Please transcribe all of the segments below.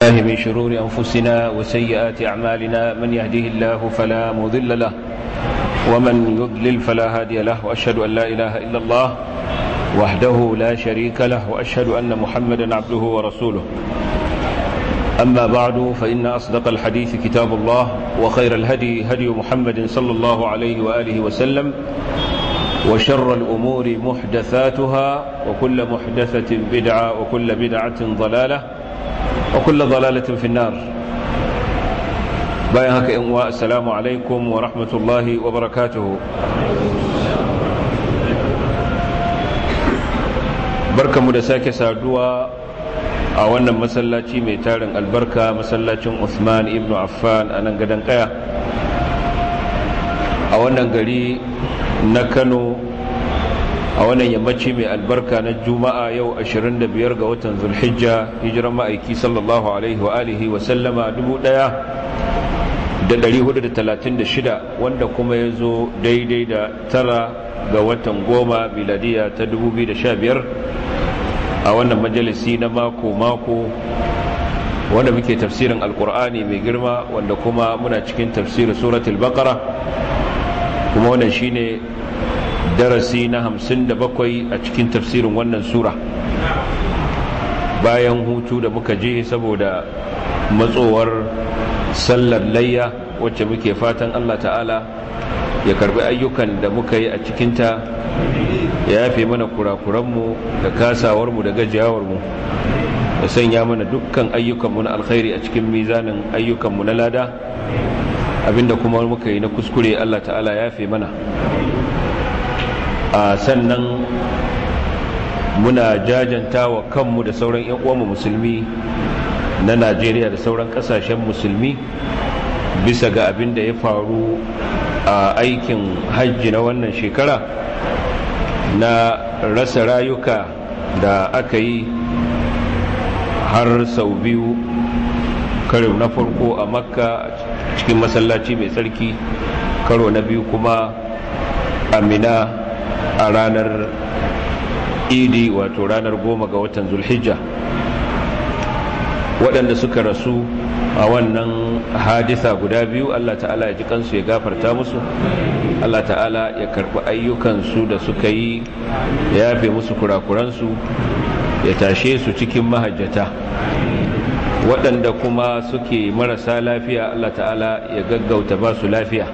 الله من شرور أنفسنا وسيئات أعمالنا من يهده الله فلا مضل له ومن يضلل فلا هادي له وأشهد أن لا إله إلا الله وحده لا شريك له وأشهد أن محمدا عبده ورسوله أما بعد فإن أصدق الحديث كتاب الله وخير الهدي هدي محمد صلى الله عليه وآله وسلم وشر الأمور محدثاتها وكل محدثة بدعة وكل بدعة ضلالة وكل ضلالة في النار بايهك إنواء السلام عليكم ورحمة الله وبركاته بركة مدساك سادوا a wannan masallaci mai tarin albarka masallacin Uthman ibn Affan a nan gadon kaya a wannan gari na Kano a wannan yammaci mai albarka na juma'a yau 25 ga watan zulhijja hijiran ma'aiki sallallahu alaihi wa alihi wa sallama 1436 wanda kuma ya zo daidai da tara ga watan goma miladiya ta 2015 a wannan majalisi na mako-mako wanda muke tafsirin alkur'ani mai girma wanda kuma muna cikin tafsirin suratul baqara kuma wannan shine darasi na hamsin da bakwai a cikin tafsirin wannan sura bayan hutu da muka je saboda matsowar sallar layya wacce muke fatan allah ta'ala ya karbi ayyukan da muka yi a cikinta ya yafe mana kurakuranmu da kasawarmu da gajiyawarmu da sanya mana dukkan ayyukanmu na alkhairi a cikin mizanin ayyukanmu na lada abinda kuma muka yi na kuskure allah ta'ala ya yafe mana a sannan muna jajanta wa kanmu da sauran 'yan uwanmu musulmi na najeriya da sauran kasashen musulmi bisa ga abin da ya faru a aikin hajji na wannan shekara na rasa rayuka da aka yi har sau biyu karo na farko a makka cikin masallaci mai tsarki karo na biyu kuma amina a ranar idi wato ranar goma ga watan zulhijja waɗanda suka rasu a wannan hadisa guda biyu allah ta'ala ya ji kansu ya gafarta musu allah ta'ala ya karɓi ayyukansu da suka yi ya yafe musu kurakuransu ya tashe su cikin mahajjata waɗanda kuma suke marasa lafiya allah ta'ala ya gaggauta ba su lafiya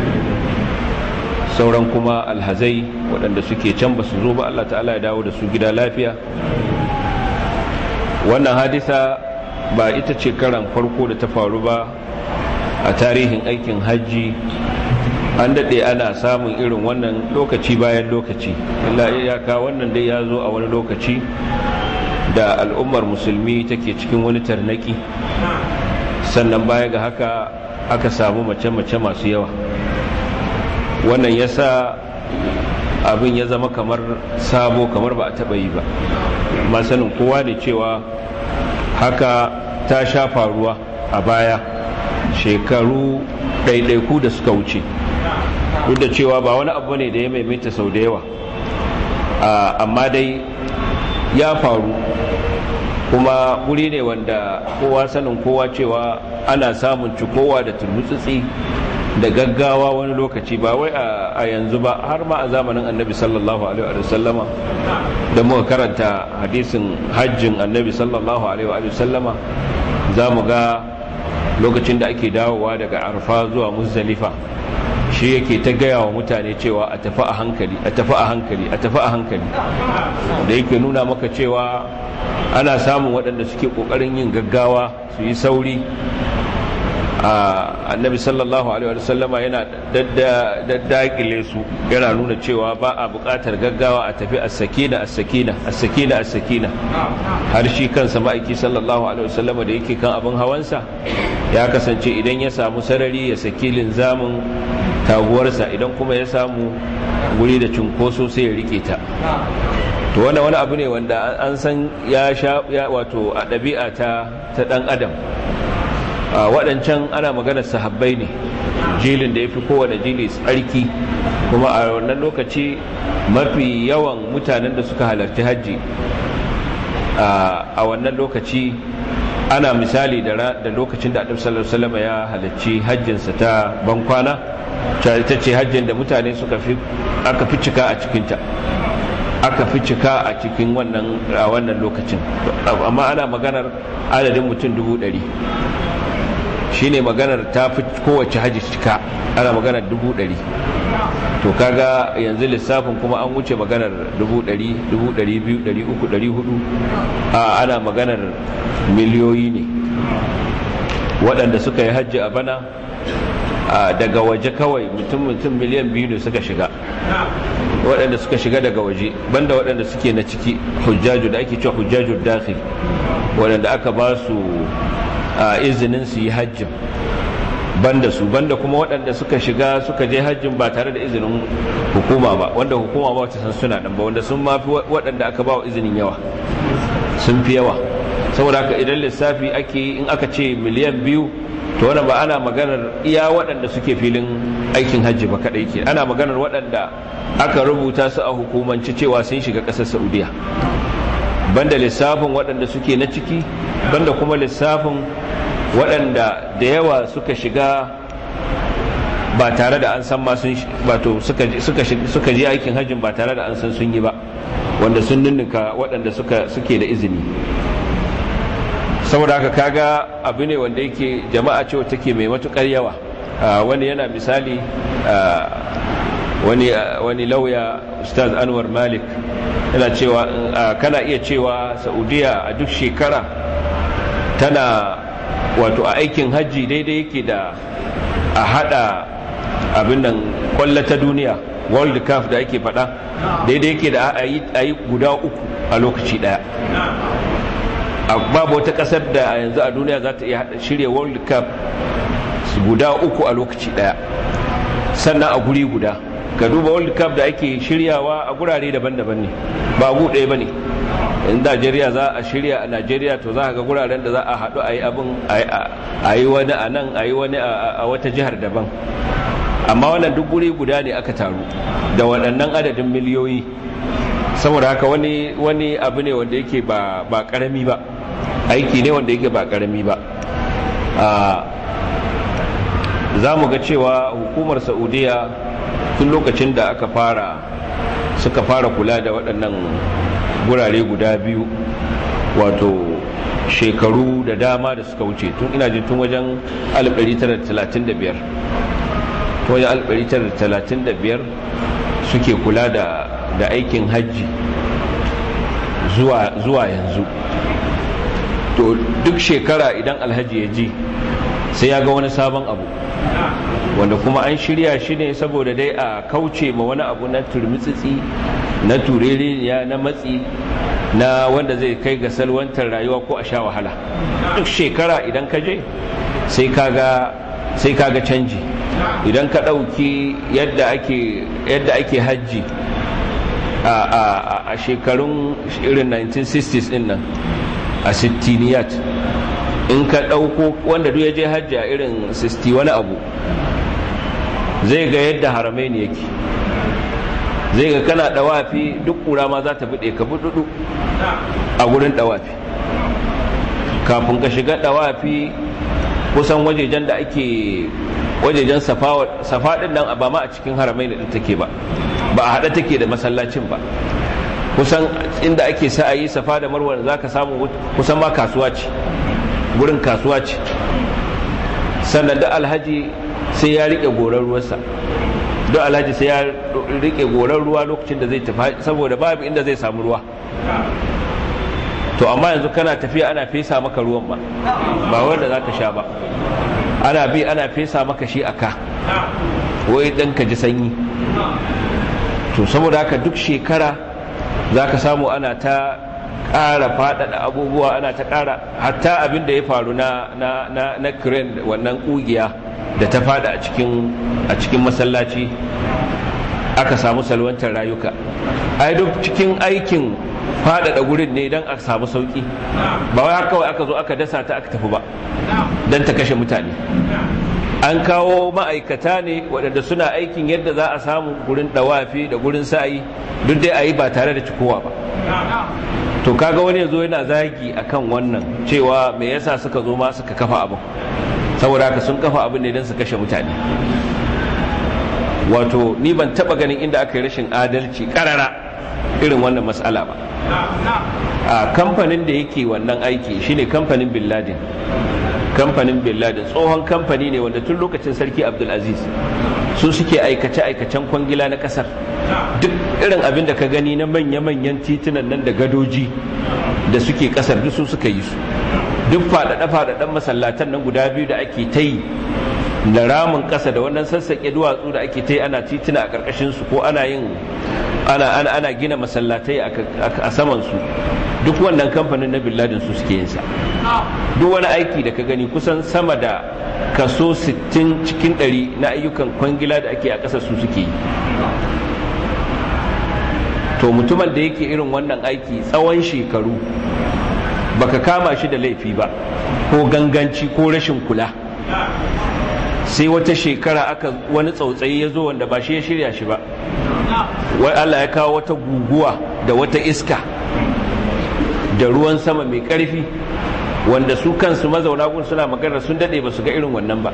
sauran kuma alhazai waɗanda suke can ba su zo ba Allah ta'ala ya dawo da su gida lafiya wannan hadisa ba ita ce karan farko da ta faru ba a tarihin aikin hajji an daɗe ana samun irin wannan lokaci bayan lokaci illa iyaka wannan dai ya zo a wani lokaci da al'ummar musulmi take cikin wani tarnaki sannan baya ga haka aka samu mace-mace masu yawa wannan ya sa abin ya zama kamar sabo kamar ba a taɓa yi ba masanin kowa ne cewa haka ta sha faruwa a baya shekaru ɗaiɗaiku da suka wuce duk da cewa ba wani abu ne da ya maimaita sau da yawa amma dai ya faru kuma wuri ne wanda kowa sanin kowa cewa ana samun cikowa da turmutsutsi da gaggawa wani lokaci ba wai a yanzu ba har ma a zamanin annabi sallallahu alaihi wa sallama da muka karanta hadisin hajjin annabi sallallahu alaihi wa sallama za mu ga lokacin da ake dawowa daga arfa zuwa muzdalifa shi yake ta gaya wa mutane cewa a tafi a hankali a tafi a hankali a tafi a hankali da yake nuna maka cewa ana samun waɗanda suke ƙoƙarin yin gaggawa su yi sauri annabi sallallahu alaihi wasallama yana daddakile su yana nuna cewa ba a buƙatar gaggawa a tafi as-sakina as-sakina as-sakina as-sakina har shi kansa ma'aiki sallallahu alaihi wasallama da yake kan abin hawansa ya kasance idan ya samu sarari ya saki linzamin taguwarsa idan kuma ya samu guri da cunkoso sai ya rike ta to wannan wani abu ne wanda an san ya sha wato a ɗabi'a ta ta ɗan adam waɗancan ana maganar sahabbai ne jilin da ya fi kowane jili tsarki kuma a wannan lokaci mafi yawan mutanen da suka halarci hajji a wannan lokaci ana misali da lokacin da annabi sallallahu alaihi wasallam ya halarci hajjinsa ta bankwana ita ce hajjin da mutane suka fi aka fi cika a cikinta aka fi cika a cikin wannan a wannan lokacin amma ana maganar adadin mutum dubu ɗari shine maganar ta fi kowace hajji cika ana maganar dubu ɗari to kaga yanzu lissafin kuma an wuce maganar dubu ɗari dubu ɗari biyu ɗari uku ɗari hudu a ana maganar miliyoyi ne waɗanda suka yi hajji a bana daga waje kawai mutum mutum miliyan biyu ne suka shiga waɗanda suka shiga daga waje banda waɗanda suke na ciki hujjaju da ake cewa hujjaju dakhil waɗanda aka ba su izinin su yi hajjin banda su banda kuma waɗanda suka shiga suka je hajjin ba tare da izinin hukuma ba wanda hukuma ba wata san suna ɗan ba wanda sun mafi waɗanda aka ba wa izinin yawa sun fi yawa saboda haka idan lissafi ake yi in aka ce miliyan biyu to wannan ba ana maganar iya waɗanda suke filin aikin hajji ba kaɗai ke ana maganar waɗanda aka rubuta su a hukumance cewa sun shiga ƙasar saudiya banda lissafin waɗanda suke na ciki banda kuma lissafin waɗanda da yawa suka shiga ba tare da an san ma sun wato suka je aikin hajjin ba tare da an san sun yi ba wanda sun ninninka waɗanda suke da izini saboda haka kaga abu ne wanda yake jama'a cewa take mai matukar yawa wani yana misali wani lauya ustaz anwar malik yana cewa kana iya cewa saudiya a duk shekara tana wato a aikin hajji daidai yake da a hada abin nan kwallo ta duniya world cup da ake faɗa daidai yake da a yi guda uku a lokaci ɗaya babu wata kasar da yanzu a duniya za ta iya shirya world cup guda uku a lokaci daya sannan a guri guda ka duba world cup da ake shiryawa a gurare daban-daban ne ba gu ɗaya ba ne in najeriya za a shirya a najeriya to za a ga guraren da za a haɗu a yi abin a yi wani a nan a yi wani a wata jihar daban amma wannan duk guri guda ne aka taru da waɗannan adadin miliyoyi saboda haka wani wani abu ne wanda yake ba ba karami ba aiki ne wanda yake ba karami ba za mu ga cewa hukumar saudiya tun lokacin da aka fara suka fara kula da waɗannan gurare guda biyu wato shekaru da dama da suka wuce tun ina jin tun wajen 1935 tun wajen 1935 suke kula da da aikin hajji zuwa, zuwa yanzu to duk shekara idan alhaji ya ji sai ya ga wani sabon abu wanda kuma an shirya shi ne saboda dai a kauce ma wani abu na turmitsitsi na turereniya na matsi na wanda zai kai ga salwantar rayuwa ko a sha wahala duk shekara idan ka je sai kaga canji idan ka ɗauki yadda ake yadda ake hajji a shekarun irin 1960s din nan a sittiniyat in ka ɗauko wanda duk ya je hajji a irin 60 wani abu zai ga yadda haramai ne yake zai ga kana ɗawafi duk ƙura ma za ta buɗe ka buɗuɗu a gurin ɗawafi kafin ka shiga ɗawafi kusan wajejen da ake wajejen safa ɗin nan ba ma a cikin haramai da take ba ba a haɗa take da masallacin ba kusan inda ake sa'ayi safa da marwa za ka samu kusan ma kasuwa ce gurin kasuwa ce sannan da alhaji sai ya riƙe goron ruwansa don alhaji sai ya riƙe goron ruwa lokacin da zai tafi saboda babu inda zai samu ruwa to amma yanzu kana tafiya ana fesa maka ruwan ba ba wanda za ka sha ba ana bi ana fesa maka shi a ka wai dan ka ji sanyi to saboda haka duk shekara za ka samu ana ta ƙara faɗaɗa abubuwa ana ta ƙara hatta abin da ya faru na na na na crane wannan ƙugiya da ta faɗa a cikin a cikin masallaci aka samu salwantar rayuka ai duk cikin aikin faɗaɗa gurin ne don a samu sauƙi ba wai kawai aka zo aka dasa ta aka tafi ba don ta kashe mutane an kawo ma'aikata ne waɗanda suna aikin yadda za a samu gurin ɗawafi da gurin sa'ayi duk dai a yi ba tare da cikowa ba to kaga wani yazo yana zagi akan wannan cewa me yasa suka zo ma suka kafa abin saboda haka sun kafa abin ne don su kashe mutane wato ni ban taba ganin inda aka yi rashin adalci karara irin wannan matsala ba a kamfanin da yake wannan aiki shine kamfanin bin ladin kamfanin bin ladin tsohon kamfani ne wanda tun lokacin sarki abdulaziz su suke aikace-aikacen kwangila na kasar duk irin abin da ka gani na manya-manyan titunan nan da gadoji da suke kasar duk su suka yi su duk faɗaɗe-faɗaɗen masallatan nan guda biyu da ake ta yi da ramin ƙasa da wannan sassaƙe duwatsu da ake ta yi ana tituna a ƙarƙashinsu ko ana yin ana ana ana gina masallatai a saman su duk wannan kamfanin na billadin su suke yin sa duk wani aiki da ka gani kusan sama da kaso 60 cikin 100 na ayyukan kwangila da ake a ƙasar su suke yi to mutumin da yake irin wannan aiki tsawon shekaru baka kama shi da laifi ba ko ganganci ko rashin kula sai wata shekara aka wani tsautsayi ya zo wanda ba shi ya shirya shi ba wai Allah ya kawo wata guguwa da wata iska da ruwan sama mai ƙarfi wanda su kansu mazauna gun suna magana sun daɗe ba su ga irin wannan ba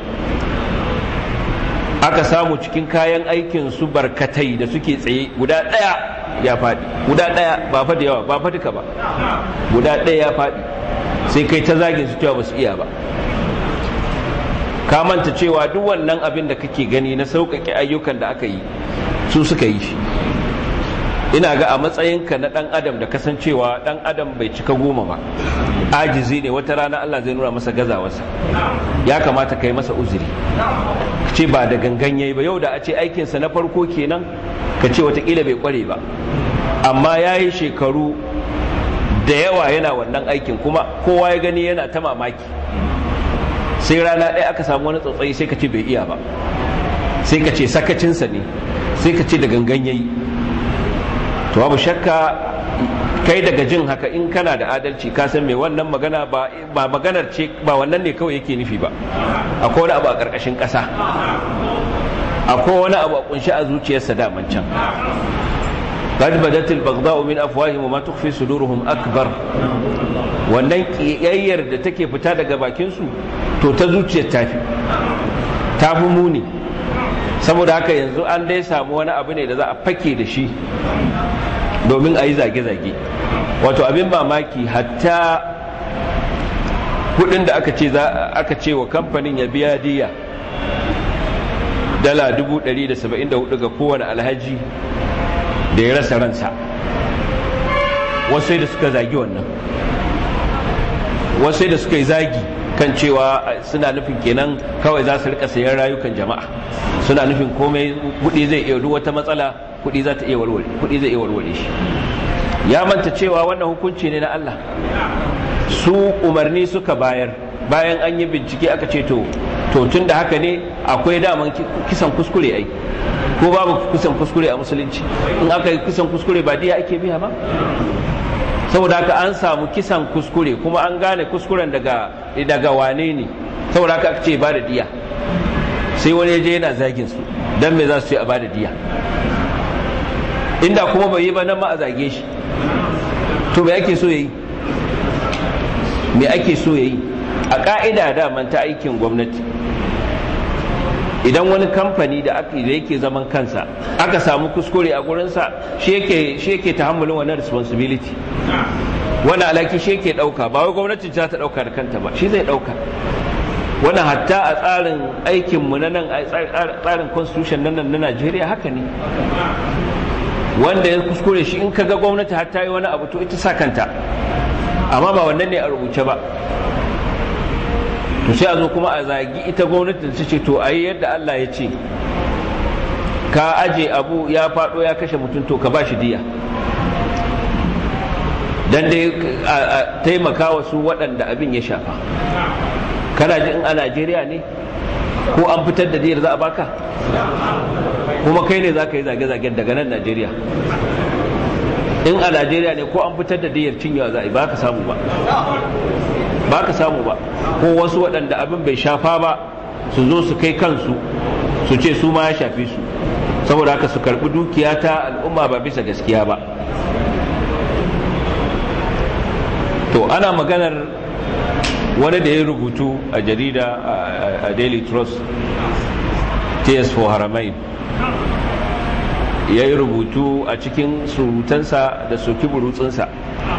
aka samu cikin kayan aikin su barkatai da suke tsaye guda ɗaya ya faɗi guda ɗaya ba fa da yawa ba fa duka ba guda ɗaya ya faɗi sai kai ta zagin su cewa ba su iya ba ka manta cewa duk wannan abin da kake gani na sauƙaƙe ayyukan da aka yi su suka yi shi ina ga a matsayinka na ɗan adam da kasancewa ɗan adam bai cika goma ba ajizi ne wata rana Allah zai nuna masa gazawarsa ya kamata ka yi masa uzuri ce ba da gangan yayi ba yau da a ce aikinsa na farko kenan ka ce watakila bai kware ba amma ya yi shekaru da yawa yana wannan aikin kuma kowa ya gani yana ta mamaki sai rana ɗaya aka samu wani tsautsayi sai ka ce bai iya ba sai ka ce sakacinsa ne sai ka ce da gangan yayi to babu shakka kai daga jin haka in kana da adalci ka san me wannan magana ba ba maganar ce ba wannan ne kawai yake nufi ba akwai wani abu a ƙarƙashin ƙasa akwai wani abu a kunshi a zuciyarsa daman can قد بدت البغضاء من افواههم وما تخفي صدورهم اكبر wannan kiyayyar da take fita daga bakin su to ta zuciyar tafi tafi muni saboda haka yanzu an dai samu wani abu ne da za a fake da shi domin a yi zage-zage wato abin mamaki hatta kudin da aka ce aka ce wa kamfanin ya biya diya dala 174 ga kowane alhaji da ya rasa ransa wasu da suka zagi wannan wasu da suka yi zagi kan cewa suna nufin kenan kawai za su rika sayan rayukan jama'a suna nufin komai kudi zai iya duk wata matsala kudi za ta iya warware kudi zai iya warware shi ya manta cewa wannan hukunci ne na Allah su umarni suka bayar bayan an yi bincike aka ce to to tun da haka ne akwai daman kisan kuskure ai ko babu kisan kuskure a musulunci in aka yi kisan kuskure ba diya ake biya ba saboda haka an samu kisan kuskure kuma an gane kuskuren daga daga wane ne saboda haka aka ce ba da diya sai wani ya je yana zagin su dan me za su ce a ba da diya inda kuma bai yi ba nan ma a zage shi to me ake so yayi me ake so yayi a ka'ida daman ta aikin gwamnati idan wani kamfani da yake zaman kansa aka samu kuskure a gurinsa shi yake shi yake tahammulin wannan responsibility wani alaki shi yake dauka ba wai gwamnati za ta dauka da kanta ba shi zai dauka wannan hatta a tsarin aikin mu na nan a tsarin constitution na nan na Najeriya haka ne wanda ya kuskure shi in kaga gwamnati har ta yi wani abu to ita sa kanta amma ba wannan ne a rubuce ba to sai a zo kuma a zagi ita gwamnati da ta ce to a yi yadda Allah ya ce ka aje abu ya faɗo ya kashe mutum to ka ba shi diya dan dai a taimaka wa su waɗanda abin ya shafa kana ji in a Najeriya ne ko an fitar da diyar za a baka kuma kai ne za ka yi zage-zagen daga nan Najeriya in a Najeriya ne ko an fitar da diyar cinyewa za a yi ba ka samu ba ba ka samu ba ko wasu waɗanda abin bai shafa ba su zo su kai kansu su ce su ma ya shafe su saboda haka su karɓi dukiya ta al'umma ba bisa gaskiya ba to ana maganar wani da ya rubutu a jarida a daily trust tears for haramain ya yi rubutu a cikin surutansa da soki burutsunsa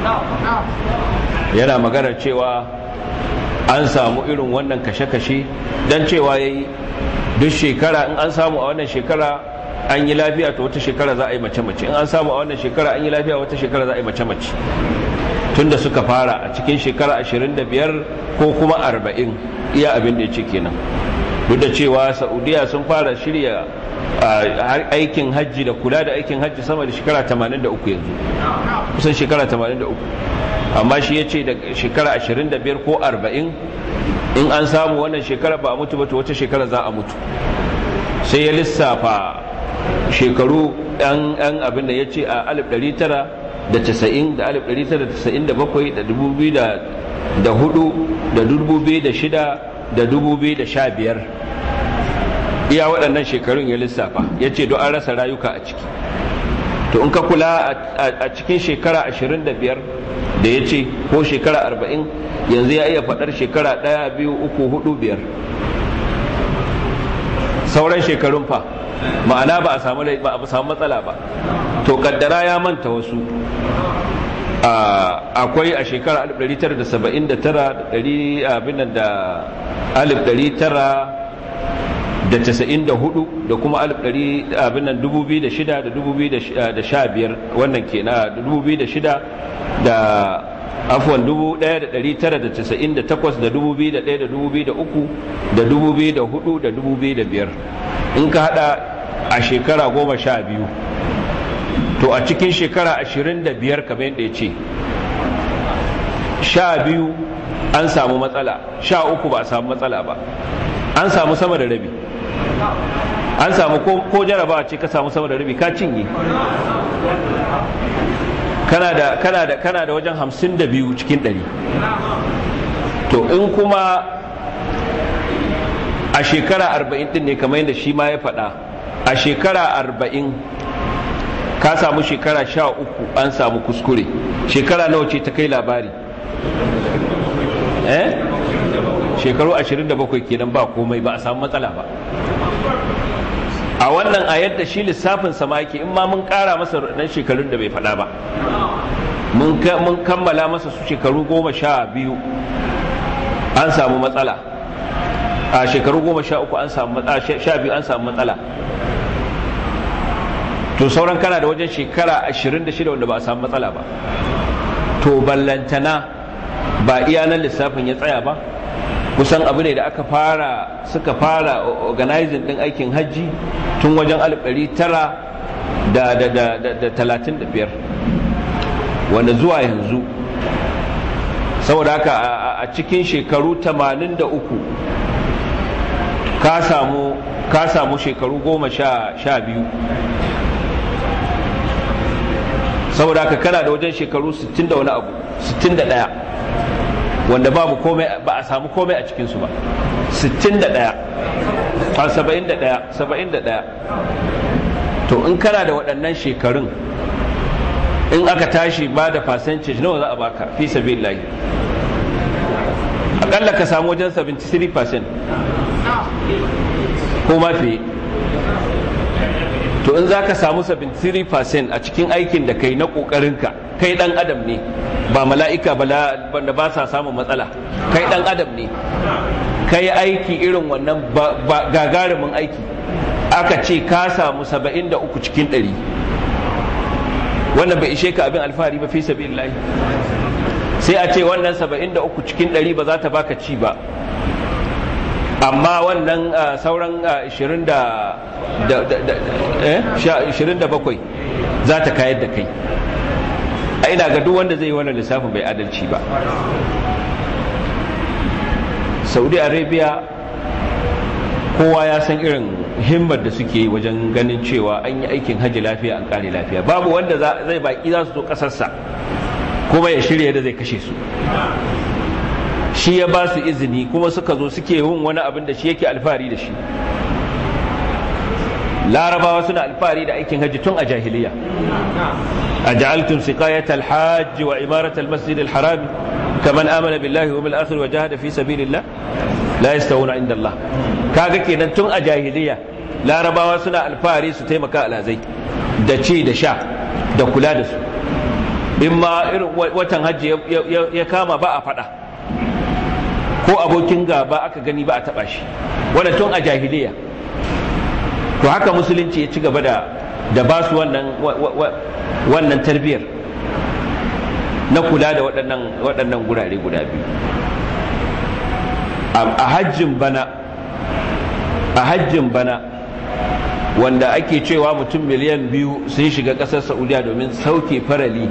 yana maganar cewa an samu irin wannan kashe-kashe don cewa ya yi duk shekara in an samu a wannan shekara an yi lafiya to wata shekara za a yi mace-mace in an samu a wannan shekara an yi lafiya wata shekara za a yi mace-mace tun da suka fara a cikin shekara 25 ko kuma 40 iya abin da ya ce kenan duk da cewa saudiya sun fara shirya aikin hajji da kula da aikin hajji sama da shekara 83 yanzu kusan shekara 83 amma shi ya ce da shekara 25 ko 40 in an samu wannan shekara ba a mutu ba to wata shekara za a mutu sai ya lissafa shekaru yan abin da ya ce a 1990 da 1997 da 2004 da 2006 da 2015 iya waɗannan shekarun ya lissafa ya ce don an rasa rayuka a ciki to in ka kula a cikin shekara 25 da ya ce ko shekara 40 yanzu ya iya faɗar shekara 1 2 3 4 5 sauran shekarun fa ma'ana ba a samu matsala ba to kaddara ya manta wasu akwai a shekara 1979 abin da 1994 da kuma abin nan 2006 da 2015 wannan ke na 2006 da afuwan 1998 da 2001 da 2003 da 2004 da 2005 in ka hada a shekara goma sha biyu to a cikin shekara ashirin da biyar kamar yadda ya ce sha biyu an samu matsala sha uku ba a samu matsala ba an samu sama da rabi an samu ko jarabawa ce ka samu sama da rabi ka cinye kana da kana da kana da wajen hamsin da biyu cikin ɗari to in kuma a shekara arba'in din ne kamar yadda shi ma ya faɗa a shekara arba'in ka samu shekara sha uku an samu kuskure shekara nawa ce ta kai labari eh shekaru 27 kenan ba komai ba a samu matsala ba a wannan a yadda shi lissafin sama yake in ma mun kara masa nan shekarun da bai faɗa ba mun kammala masa su shekaru goma sha biyu an samu matsala a shekaru goma sha uku an samu sha biyu an samu matsala to sauran kana da wajen shekara 26 wanda ba a samu matsala ba to ballantana ba iya nan lissafin ya tsaya ba kusan abu ne da aka fara suka fara organizing din aikin hajji tun wajen 1935 wanda zuwa yanzu saboda haka a cikin shekaru 83 ka samu ka samu shekaru goma sha biyu saboda haka kana da wajen shekaru 60 da wani abu 61 wanda babu komai ba a samu komai a cikinsu ba 61 a 71 71 to in kana da waɗannan shekarun in aka tashi ba da percentage nawa za a baka fi sabilillahi akalla ka samu wajen 73% ko ma fiye to in za ka samu 73% a cikin aikin da kai na ƙoƙarinka kai ɗan adam ne ba mala'ika ba ba sa samun matsala kai ɗan adam ne kai aiki irin wannan gagarumin aiki aka ce ka samu 73 cikin 100 wannan bai ishe ka abin alfahari ba fi sabilillahi sai a ce wannan 73 cikin 100 ba za ta baka ci ba amma wannan sauran 27 za ta kayar da kai a ina ga duk wanda zai yi wannan lissafin bai adalci ba saudi arabia kowa ya san irin himmar da suke yi wajen ganin cewa an yi aikin hajji lafiya an kare lafiya babu wanda zai baki za su zo kasarsa kuma ya shirya da zai kashe su shi ya ba su izini kuma suka zo suke yin wani abin da shi yake alfahari da shi larabawa suna alfahari da aikin hajji tun a jahiliya a ja'altum siqayat al-hajj wa imarat al-masjid al-haram kaman amana billahi wa bil akhir wa jahada fi sabilillah la yastawuna inda Allah kaga kenan tun a jahiliya larabawa suna alfahari su taimaka alazai da ci da sha da kula da su in ma irin watan hajji ya kama ba a fada ko abokin gaba aka gani ba a taba shi wannan tun a jahiliya to haka musulunci ya ci gaba da da ba su wannan wannan tarbiyyar na kula da waɗannan waɗannan gurare guda biyu a hajjin bana a hajjin bana wanda ake cewa mutum miliyan biyu sun shiga ƙasar saudiya domin sauke farali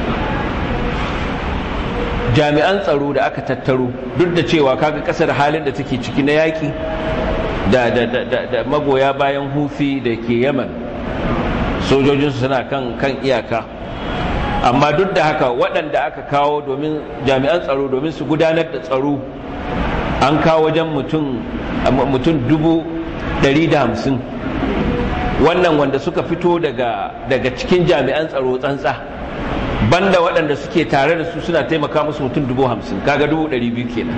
jami'an tsaro da aka tattaro duk da cewa kaga ƙasar halin da take ciki na yaƙi da, da, da, da magoya bayan hufi da ke yaman sojojinsu suna kan, kan iyaka amma duk da haka waɗanda aka kawo domin jami'an tsaro domin su gudanar da tsaro an kawo wajen mutum dubu ɗari da hamsin wannan wanda suka fito daga, daga cikin jami'an tsaro tsantsa banda waɗanda suke tare da su suna taimaka musu mutum dubu hamsin kaga dubu ɗari biyu kenan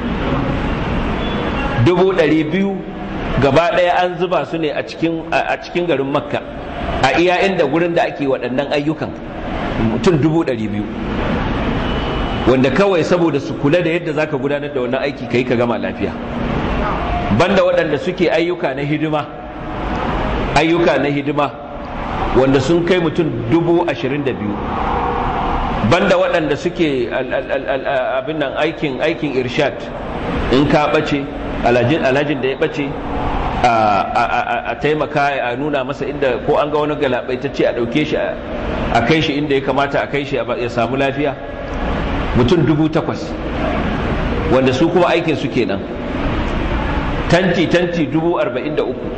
dubu ɗari biyu gaba ɗaya an zuba su ne a cikin garin makka a iya inda gurin da ake waɗannan ayyukan mutum dubu ɗari biyu wanda kawai saboda su kula da yadda zaka gudanar da wannan aiki kai ka gama lafiya banda waɗanda suke ayyuka na hidima ayyuka na hidima wanda sun kai mutum dubu ashirin da biyu banda waɗanda suke abin nan aikin aikin irshad in ka ɓace alhajin da ya ɓace a taimaka a nuna masa inda ko an ga wani galabaitacce a ɗauke shi a kai shi inda ya kamata a kai shi ya samu lafiya mutum dubu takwas wanda su kuma aikin su kenan tanti tanti dubu arba'in da uku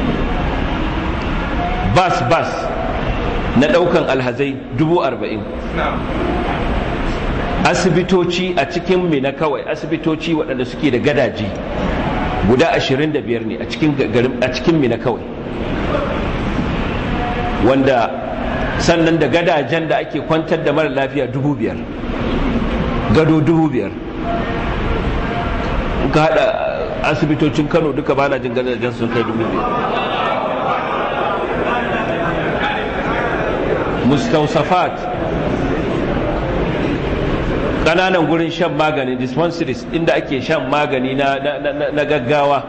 bas bas na ɗaukan alhazai dubu arba'in asibitoci a cikin mina kawai asibitoci waɗanda suke da gadaji guda ashirin da biyar ne a cikin mina kawai wanda sannan da gadajen da ake kwantar da mara lafiya dubu biyar gado dubu biyar ka haɗa asibitocin kano duka bana jin gadajen sun kai dubu biyar mustausafat ƙananan gurin shan magani dispensaries inda ake shan magani na gaggawa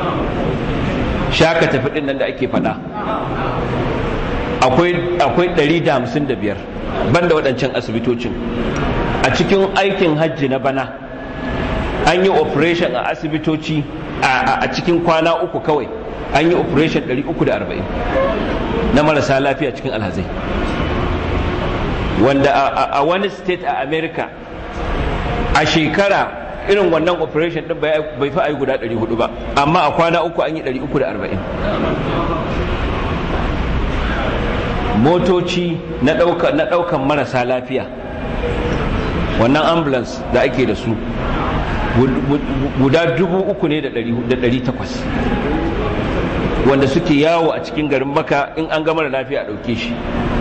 shaka tafi ɗin nan da ake faɗa akwai 155 banda waɗancan asibitocin a cikin aikin hajji na bana an yi operation a asibitoci a cikin kwana uku kawai an yi operation 340 na marasa lafiya cikin alhazai wanda a wani state a america a shekara irin wannan operation din bai fi ayi guda 400 ba amma a kwana uku an yi 340 motoci na ɗaukan marasa lafiya wannan ambulance da ake da su guda dubu uku ne da ɗari takwas wanda suke yawo a cikin garin maka in an gama da lafiya a ɗauke shi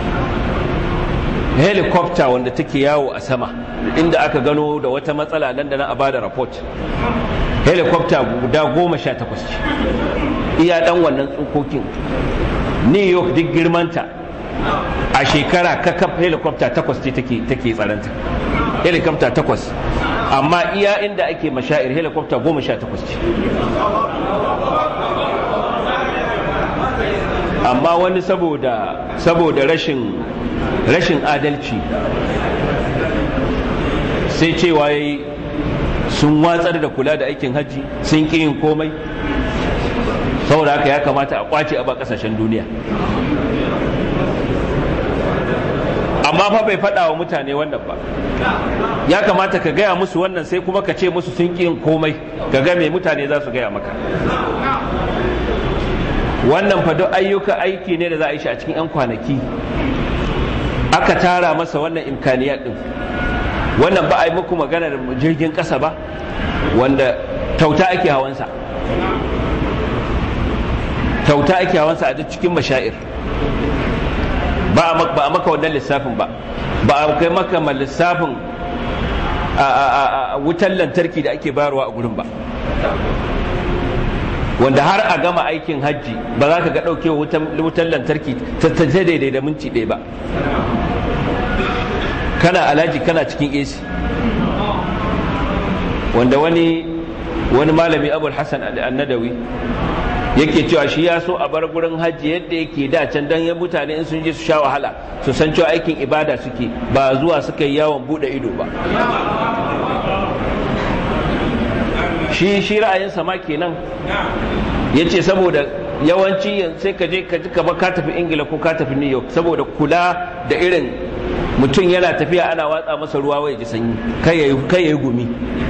helicopter wanda take yawo a sama inda aka gano da wata matsala nan da na a bada report helicopter guda goma sha takwas ce iya dan wannan tsokokin new york duk girmanta a shekara kakaf helicopter takwas ce take tsaranta helicopter takwas amma iya inda ake mashair helicopter goma sha takwas ce amma wani saboda saboda rashin rashin adalci sai cewa yayi sun watsar da kula da aikin hajji sun ƙi yin komai saboda haka ya kamata a kwace a ba kasashen duniya amma fa bai faɗa wa mutane wannan ba ya kamata ka gaya musu wannan sai kuma ka ce musu sun ƙi yin komai ka ga me mutane za su gaya maka wannan fa duk ayyuka aiki ne da za a yi shi a cikin 'yan kwanaki aka tara masa wannan imkaniya din wannan ba a yi muku maganar jirgin ƙasa ba wanda tauta ake hawansa tauta ake hawansa a duk cikin mashair ba a maka wannan lissafin ba ba a kai maka lissafin a wutan lantarki da ake bayarwa a gurin ba wanda har a gama aikin hajji ba za ka ga ɗauke wutan lantarki ta daidai da minti ɗaya ba kana alaji kana cikin AC wanda wani wani malami abul hassan annadawi yake cewa shi ya so a bar gurin hajji yadda yake da can dan ya mutane in sun je su sha wahala su san cewa aikin ibada suke ba zuwa suka yi yawon bude ido ba shi shi ra'ayinsa ma kenan ya ce saboda yawanci sai ka je ka ji ka ka tafi ingila ko ka tafi new york saboda kula da irin mutum yana tafiya ana watsa masa ruwa wai ji sanyi kai ya yi gumi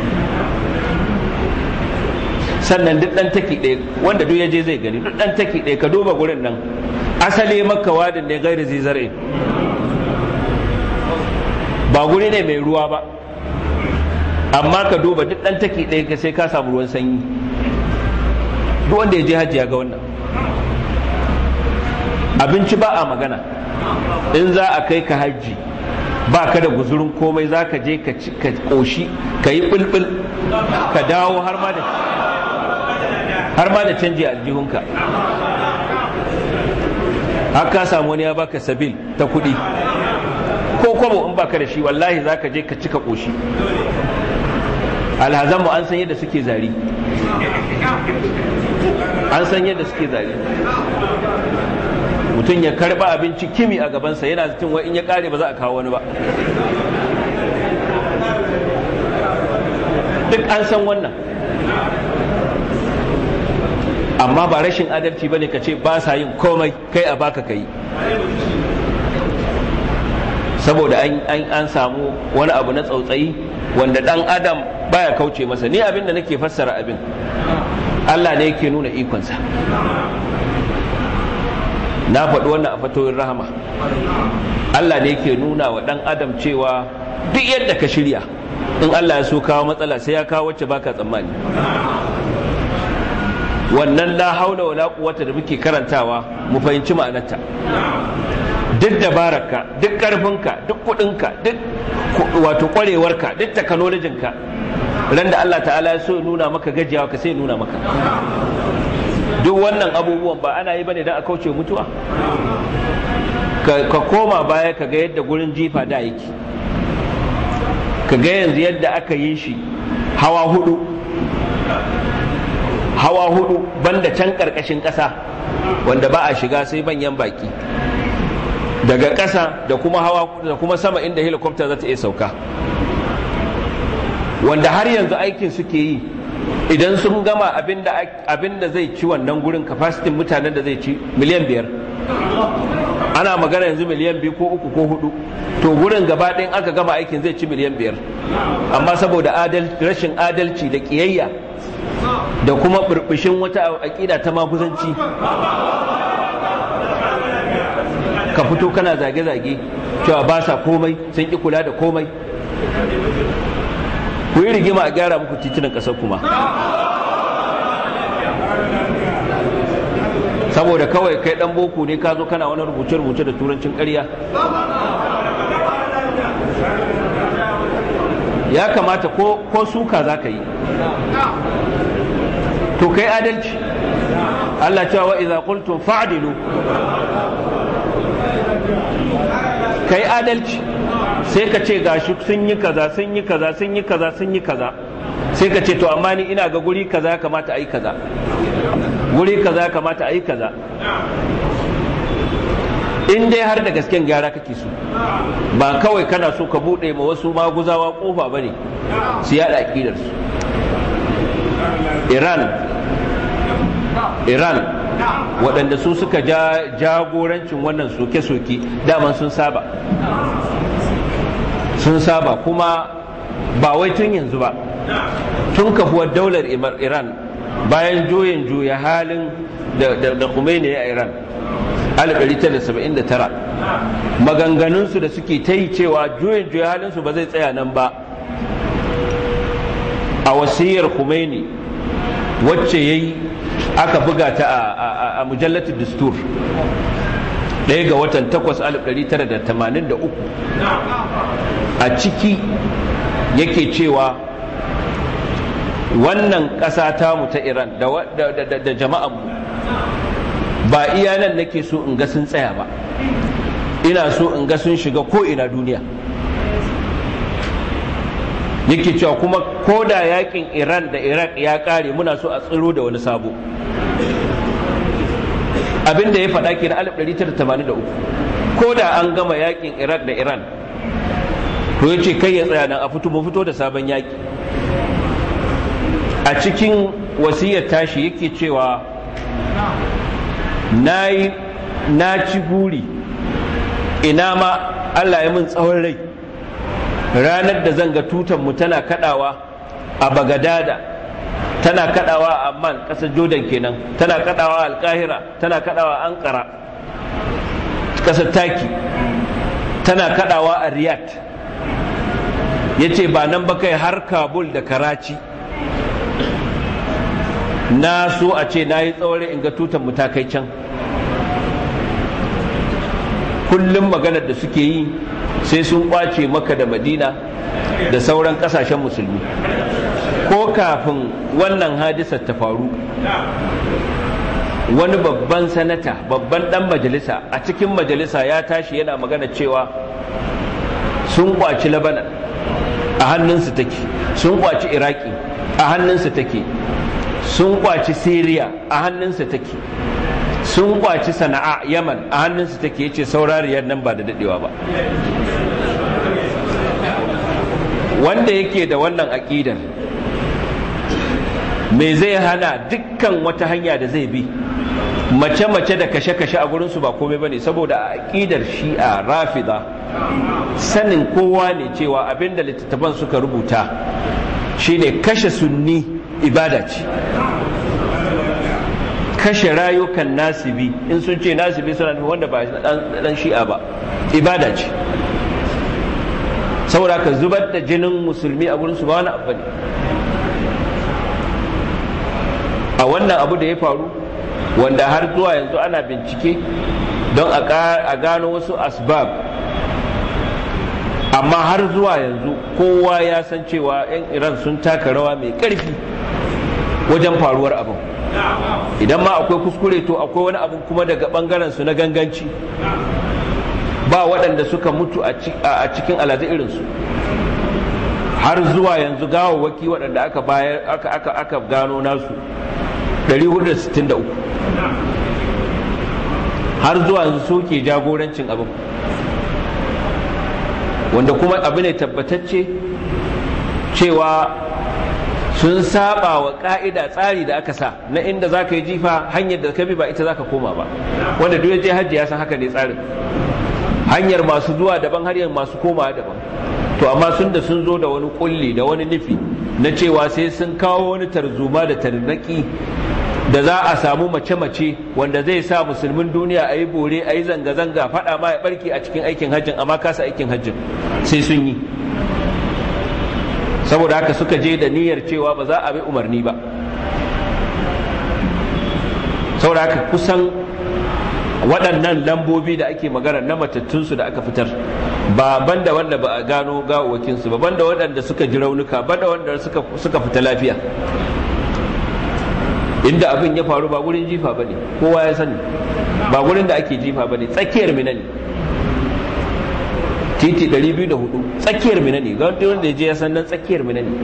sannan duk dan taki ɗaya wanda duk ya je zai gani duk dan taki ɗaya ka duba gurin nan asali makka wadin ne gairi zizare ba guri ne mai ruwa ba amma ka duba duk dan taki ɗaya ka sai ka samu ruwan sanyi duk wanda ya je hajji ya ga wannan abinci ba a magana in za a kai ka hajji ba ka da guzurin komai za ka je ka ƙoshi ka yi ɓulɓul ka dawo har ma da har ma da canji a aljihunka har ka samu wani ya baka sabil ta kuɗi ko kwabo in baka da shi wallahi za ka je ka cika ƙoshi alhazanmu an san yadda suke zari an san yadda suke zari mutum ya karba abinci kimi a gabansa yana zaton wa in ya kare ba za a kawo wani ba duk an san wannan amma ba rashin adalci bane ka ce ba sa yin komai kai a baka kai saboda an samu wani abu na tsautsayi wanda dan adam baya kauce masa ni abin da nake fassara abin Allah ne yake nuna ikonsa na faɗi wannan a fatoyin rahama Allah ne yake nuna wa ɗan adam cewa duk yadda ka shirya in Allah ya so kawo matsala sai ya kawo wacce baka tsammani wannan la haula wala quwwata da muke karantawa mu fahimci ma'anarta duk dabararka duk karfinka duk kudinka duk wato kwarewarka duk technologinka ran da Allah ta'ala ya so nuna maka gajiyawa ka sai nuna maka duk wannan abubuwan ba ana yi bane don a kauce mutuwa ka koma baya ka ga yadda gurin jifa da yake ka ga yanzu yadda aka yi shi hawa hudu hawa hudu banda can karkashin ƙasa wanda ba a shiga sai manyan baki daga ƙasa da kuma hawa da kuma sama inda helicopter za ta iya sauka wanda har yanzu aikin suke yi idan sun gama abin da zai ci wannan gurin kafasitin mutanen da zai ci miliyan biyar ana magana yanzu miliyan biyu ko uku ko hudu to gurin gaba ɗayan aka gama aikin zai ci miliyan biyar amma saboda rashin adalci da ƙiyayya da kuma burbushin wata aƙida ta maguzanci ka fito kana zage-zage cewa ba sa komai sun ƙi kula da komai ku yi rigima a gyara muku titunan ƙasar kuma saboda kawai kai dan boko ne ka zo kana wani rubuce-rubuce da turancin ƙarya ya kamata ko suka za ka yi to kai adalci Allah cewa wa idza qultum fa'dilu kai adalci sai ka ce gashi sun yi kaza sun yi kaza sun yi kaza sun yi kaza sai ka ce to amma ni ina ga guri kaza kamata a yi kaza guri kaza kamata a yi kaza in dai har da gasken gyara kake so ba kawai kana so ka buɗe ma wasu maguzawa kofa ba ne su yaɗa aƙidarsu iran iran waɗanda su suka ja jagorancin wannan soke-soke daman sun saba sun saba kuma ba wai tun yanzu ba tun kafuwar daular iran bayan juyin juya halin da Khomeini a iran 1979 maganganunsu da suke ta yi cewa juyin juya halinsu ba zai tsaya nan ba a wasiyar Khomeini wacce ya yi aka buga ta a mujallatul dustur ɗaya ga watan 8 1983 a ciki yake cewa wannan ƙasa tamu ta iran da jama'anmu ba iya nan nake so in ga sun tsaya ba ina so in ga sun shiga ko ina duniya yake cewa kuma ko da yakin iran da iraq ya kare muna so a tsiro da wani sabo abin da ya faɗa ke na 1983 ko da an gama yakin iraq da iran to ya ce kai ya tsaya nan a fito mu fito da sabon yaki a cikin wasiyar tashi yake cewa na ci buri ina ma allah ya min tsawon rai ranar da zan ga tutanmu tana kadawa a bagadada tana kadawa a amman ƙasar jordan kenan tana kadawa a alkahira tana kadawa a ankara ƙasar taki tana kadawa a riyadh ya ce ba nan ba kai har kabul da karachi na so a ce na yi tsawon in ga tutanmu ta kai can kullum maganar da suke yi sai sun kwace maka da madina da sauran kasashen musulmi ko kafin wannan hadisar ta faru wani babban sanata babban dan majalisa a cikin majalisa ya tashi yana magana cewa sun kwaci labanan a hannunsu take sun kwaci iraki a hannunsu take sun kwaci syria a hannunsu take sun kwaci sana'a yaman a hannunsu take yace saurariyar nan ba da dadewa ba wanda yake da wannan aƙidar me zai hana dukkan wata hanya da zai bi mace-mace da kashe-kashe a gurinsu ba komai bane saboda a aƙidar shi'a rafida sanin kowa ne cewa abinda littattafan suka rubuta shine kashe sunni ibada ce kashe rayukan nasibi in sun ce nasibi suna nufin wanda ba dan shi'a ba ibada ce saboda ka zubar da jinin musulmi a gurin su ba wani abu ne a wannan abu da ya faru wanda har zuwa yanzu ana bincike don a gano wasu asbab amma har zuwa yanzu kowa ya san cewa 'yan iran sun taka rawa mai ƙarfi wajen faruwar abin idan ma akwai kuskure to akwai wani abu kuma daga bangaren su na ganganci ba waɗanda suka mutu a cikin alazi irinsu har zuwa yanzu gawawwaki waɗanda aka bayar aka aka aka gano nasu 463 har zuwa yanzu suke jagorancin abin wanda kuma abu ne tabbatacce cewa sun saba wa ka'ida tsari da aka sa na inda za ka yi jifa hanyar da ka bi ba ita za ka koma ba wanda duk ya je hajji ya san haka ne tsarin hanyar masu zuwa daban hanyar masu komawa daban to amma sun da sun zo da wani kulli da wani nufi na cewa sai sun kawo wani tarzoma da tarnaki da za a samu mace-mace wanda zai sa musulmin duniya a yi bore a yi zanga-zanga faɗa ma ya barke a cikin aikin hajjin amma kasa aikin hajjin sai sun yi saboda haka suka je da niyyar cewa ba za a bi umarni ba saboda haka kusan waɗannan lambobi da ake magana na matattunsu da aka fitar ba banda wanda ba a gano gawawakinsu ba banda waɗanda suka ji raunuka banda wanda suka fita lafiya inda abin ya faru ba gurin jifa ba ne kowa ya sani ba gurin da ake jifa ba ne tsakiyar mina ne titi 204 tsakiyar mina ne ga wanda ya je ya san nan tsakiyar mina ne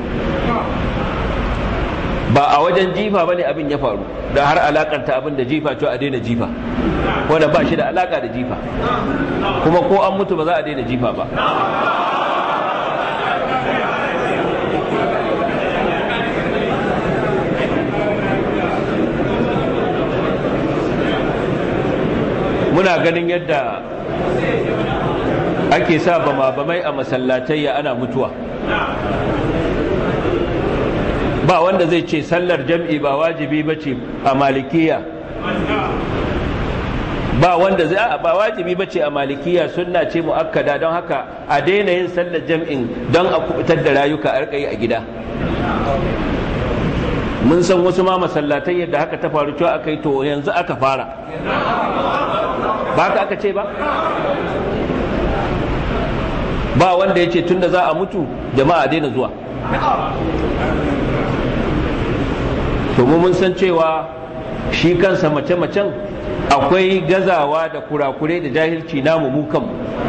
ba a wajen jifa ba ne abin ya faru da har alakanta abin da jifa cewa a daina jifa wanda ba shi da alaka da jifa kuma ko an mutu ba za a daina jifa ba muna ganin yadda ake sa bama-bamai a masallatai ana mutuwa ba wanda zai ce sallar jam'i ba wajibi ba ce a malikiya ba wanda zai ba wajibi ba ce a malikiya sunna ce mu'akkada don haka a daina yin sallar jam'in don a kubutar da rayuka a rika yi a gida mun san wasu ma masallatai yadda haka ta faru cewa aka yi to yanzu aka fara ba ka aka ce ba ba wanda ya ce tun da za a mutu jama'a daina zuwa to mu mun san cewa shi kansa mace-macen akwai gazawa da kurakurai da jahilci namu mu kanmu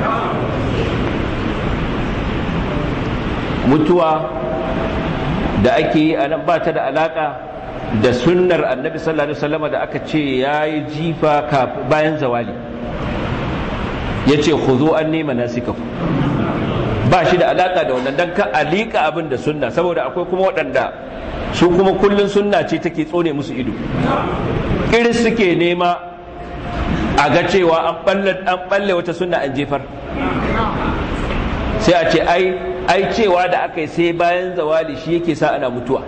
mutuwa da ake yi a nan ba ta da alaka da sunnar annabi sallallahu alaihi wasallam da aka ce ya yi jifa bayan zawali ya ce ku zo an nema nasikaku ba shi da alaka da wannan dan ka alika abin da sunna saboda akwai kuma waɗanda su kuma kullun sunna ce take tsone musu ido iris suke nema a ga cewa an balle wata sunna an jefar sai a ce ai ai cewa da aka yi sai bayan zawali shi yake sa ana mutuwa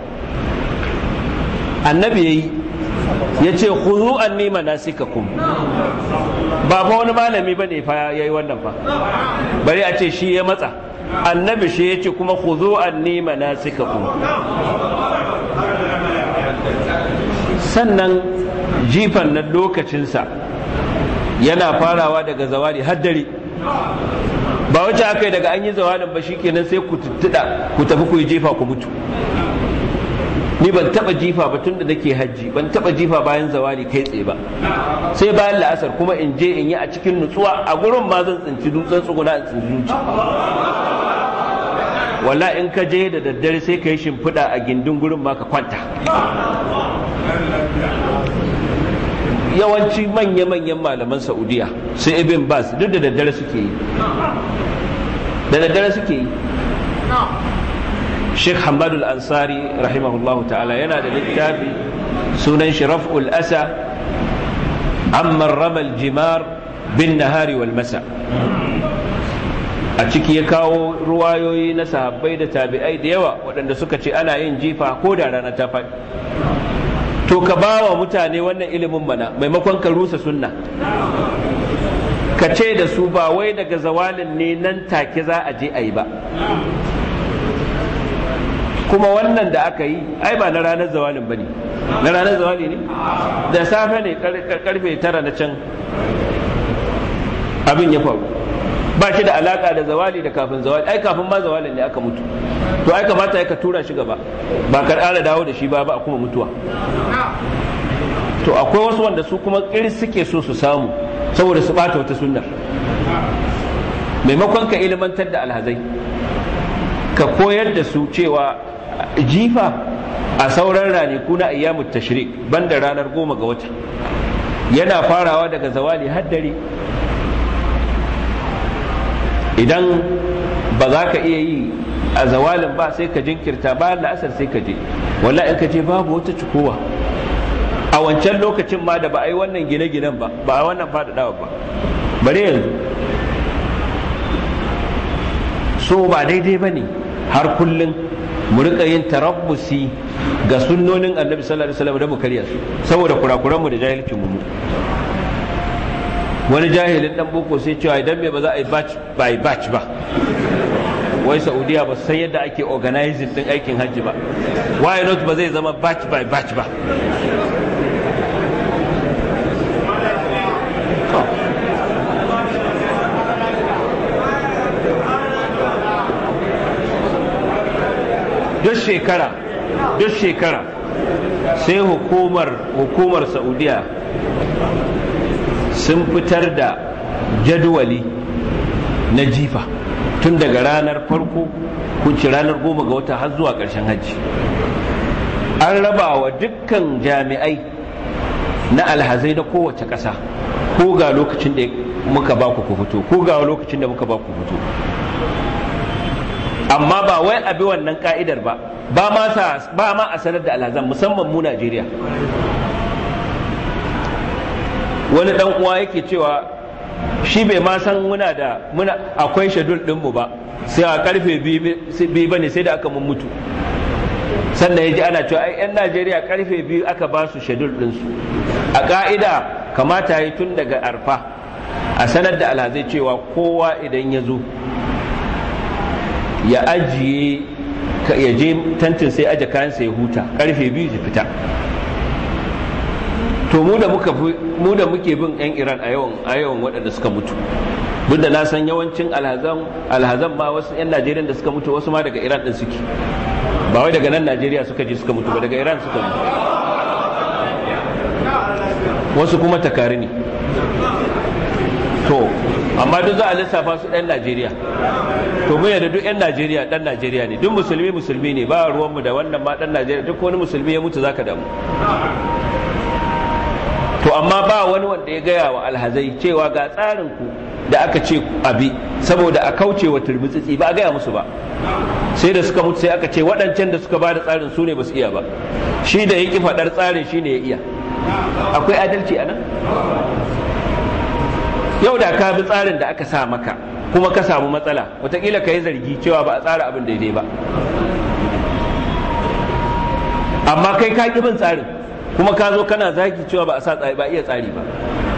annabi yayi ya ce khudhu anni manasikakum ba fa wani malami bane fa yayi wannan fa bari a ce shi ya matsa annabi shi ya ce kuma khudhu anni manasikakum sannan jifan nan lokacinsa yana farawa daga zawali har dare ba wacce aka yi daga an yi zawalin ba shikenan sai ku tuttuɗa ku tafi ku yi jefa ku mutu ni ban taba jifa ba tun da nake hajji ban taba jifa bayan zawali kai tsaye ba sai bayan la'asar kuma in je in yi a cikin nutsuwa a gurin ma zan tsinci dutsen tsuguna in tsinci duci walla in ka je da daddare sai ka yi shimfiɗa a gindin gurin ma ka kwanta yawanci manya-manyan malaman saudiya su ibn bas duk da daddare suke yi da daddare suke yi sheikh hamadu al-ansari rahimahullahu ta'ala yana da littafi sunan shi raf'ul asa amman ramal jimar bin nahari wal masa a ciki ya kawo ruwayoyi na sahabbai da tabi'ai da yawa waɗanda suka ce ana yin jifa ko da rana ta faɗi to ka ba wa mutane wannan ilimin mana maimakon ka rusa sunna ka ce da su ba wai daga zawalin ne nan take za a je a yi ba kuma wannan da aka yi ai ba na ranar zawalin ba ne na ranar zawali ne da safe ne karfe tara na can abin ya faru ba shi da alaka da zawali da kafin zawali ai kafin ma zawalin ne aka mutu to ai kamata ya ka tura shi gaba ba ka ƙara dawo da shi ba ba a kuma mutuwa to akwai wasu wanda su kuma ƙiris suke so su samu saboda su ɓata wata sunnar maimakon ka ilimantar da alhazai ka koyar da su cewa jifa a sauran ranaku na ayyamut tashrik banda ranar goma ga wata yana farawa daga zawali har dare idan ba za ka iya yi a zawalin ba sai ka jinkirta bayan la'asar sai ka je walla in ka je babu wata cikowa a wancan lokacin ma da ba a yi wannan gine-ginen ba ba a wannan faɗaɗawa ba bare yanzu so ba daidai ba ne har kullum mu rika yin tarabbusi ga sunnonin annabi sallallahu alaihi wasallam da mu karya su saboda kurakuranmu da jahilcin mu wani jahilin dan boko sai cewa idan me ba za a yi batch by batch ba wai saudiya ba san yadda ake organizing din aikin hajji ba why not ba zai zama batch by batch ba duk shekara duk shekara sai hukumar hukumar saudiya sun fitar da jadwali na jifa tun daga ranar farko kunci ranar goma ga wata har zuwa ƙarshen hajji an raba wa dukkan jami'ai na alhazai na kowace ƙasa ko ga lokacin da muka ba ku fito ko ga lokacin da muka ba ku fito amma ba wai abi wannan ka'idar ba ba ma ba ma a sanar da alhazan musamman mu Najeriya wani dan uwa yake cewa shi bai ma san muna da muna akwai shadul din mu ba sai a karfe biyu bane sai da aka mun mutu sannan ya ji ana cewa ai yan Najeriya karfe biyu aka ba su shadul din su a ka'ida kamata yi tun daga arfa a sanar da alhazai cewa kowa idan ya zo ya ajiye ya je tantin sai aje kayansa ya huta karfe biyu ya fita to mu da muka mu da muke bin yan Iran a yawan a yawan waɗanda suka mutu duk da na san yawancin alhazan alhazan ma wasu 'yan najeriya da suka mutu wasu ma daga iran din suke ba wai daga nan najeriya suka je suka mutu ba daga iran suka mutu wasu kuma takari ne to amma duk za a lissafa su ɗan najeriya to mun yadda duk 'yan najeriya ɗan najeriya ne duk musulmi musulmi ne ba ruwanmu da wannan ma ɗan najeriya duk wani musulmi ya mutu zaka damu to amma ba wani wanda ya gaya wa alhazai cewa ga tsarin ku da aka ce abi saboda a kauce wa turmutsitsi ba a gaya musu ba sai da suka mutu sai aka ce waɗancan da suka ba da tsarin su ne ba su iya ba shi da ya ƙi faɗar tsarin shi ne ya iya akwai adalci a nan yau da ka bi tsarin da aka sa maka kuma ka samu matsala wataƙila ka yi zargi cewa ba a tsara abin daidai ba amma kai ka ƙi bin tsarin kuma ka zo kana zagi cewa ba a sa tsari ba iya tsari ba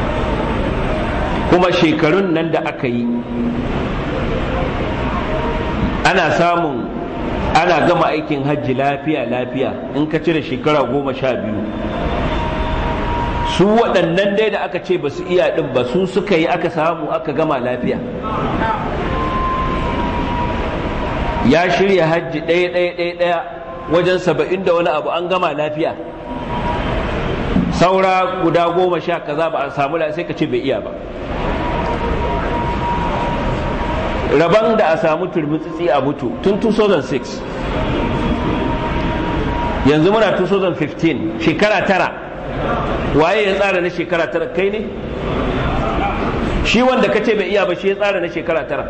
kuma shekarun nan da aka yi ana samun ana gama aikin hajji lafiya lafiya in ka cire shekara goma sha biyu su waɗannan dai da aka ce ba su iya ɗin ba su suka yi aka samu aka gama lafiya ya shirya hajji ɗaya ɗaya ɗaya ɗaya wajen saba'in da wani abu an gama lafiya saura guda goma sha kaza ba a samu sai ka ce bai iya ba rabon da a samu turmutsitsi a mutu tun 2006 yanzu muna 2015 shekara tara waye ya tsara na shekara tara kai ne shi wanda ka ce bai iya ba shi ya tsara na shekara tara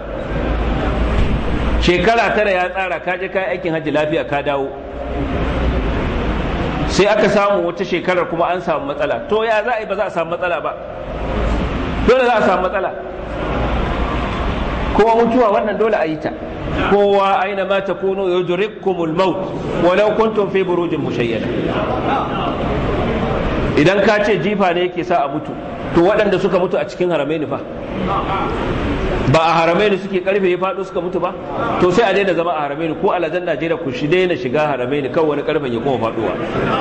shekara tara ya tsara ka je kayan aikin hajji lafiya ka dawo sai aka samu wata shekarar kuma an samu matsala to ya za a yi ba za a samu matsala ba dole za a samu matsala kowa mutuwa wannan dole a yi ta kowa aina ma takunu yudrikkumul maut walau kuntum fi burujin mushayyada idan ka ce jifa ne yake sa a mutu to waɗanda suka mutu a cikin haramaini fa ba a haramaini suke karfe ya faɗo suka mutu ba to sai a daina zama a haramaini ko alajan najeriya ku shi daina shiga haramaini kan wani karfen ya kuma faɗowa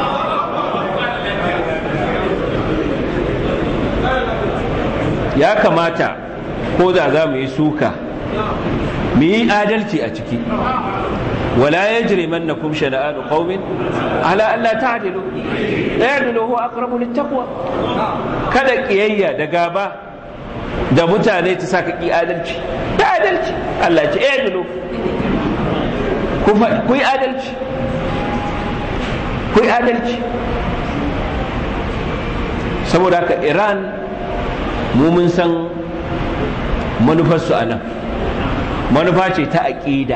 ya kamata ko da za mu yi suka mu yi adalci a ciki ولا يجرمنكم شنآن قوم على ألا تعدلوا اعدلوا هو أقرب للتقوى kada kiyayya da gaba da mutane ta saka ki adalci da adalci Allah ce i'dilu ku yi adalci ku yi adalci saboda haka Iran mu mun san manufarsu a nan manufa ce ta aƙida